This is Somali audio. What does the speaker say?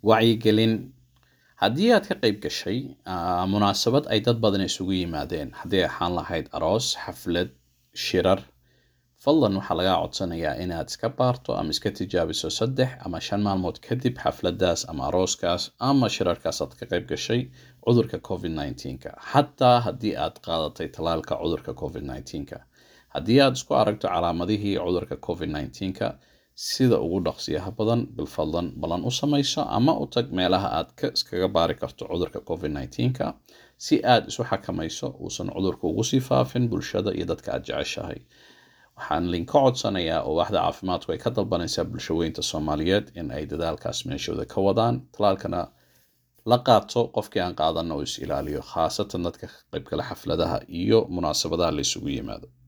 wacyigelin haddii aad ka qayb gashay ah, munaasabad ay dad badan isugu yimaadeen haddii ay ahaan lahayd aroos xaflad shirar fadlan waxaa lagaa codsanayaa inaad iska baarto ama iska tijaabiso saddex ama shan maalmood kadib xafladaas ama arooskaas ama shirarkaas aad ka qayb gashay cudurka covid 19ka xataa haddii aad qaadatay talaalka cudurka covid 19ka haddii aad isku aragto calaamadihii cudurka covid 19ka sida ugu dhaqsiyaha badan bilfadlan ballan u samayso ama u tag meelaha aad ka iskaga baari karto cudurka covid 19ka si aad isu xakamayso uusan cudurka ugu sii faafin bulshada iyo dadka aad jeceshahay waxaan linka codsanayaa oo waaxda caafimaadku ay ka dalbanaysaa bulshaweynta soomaaliyeed in ay dadaalkaas meeshooda ka wadaan talaalkana la qaato qofkii aan qaadanna uu is ilaaliyo khaasatan dadka ka qaybgala xafladaha iyo munaasabadaha la isugu yimaado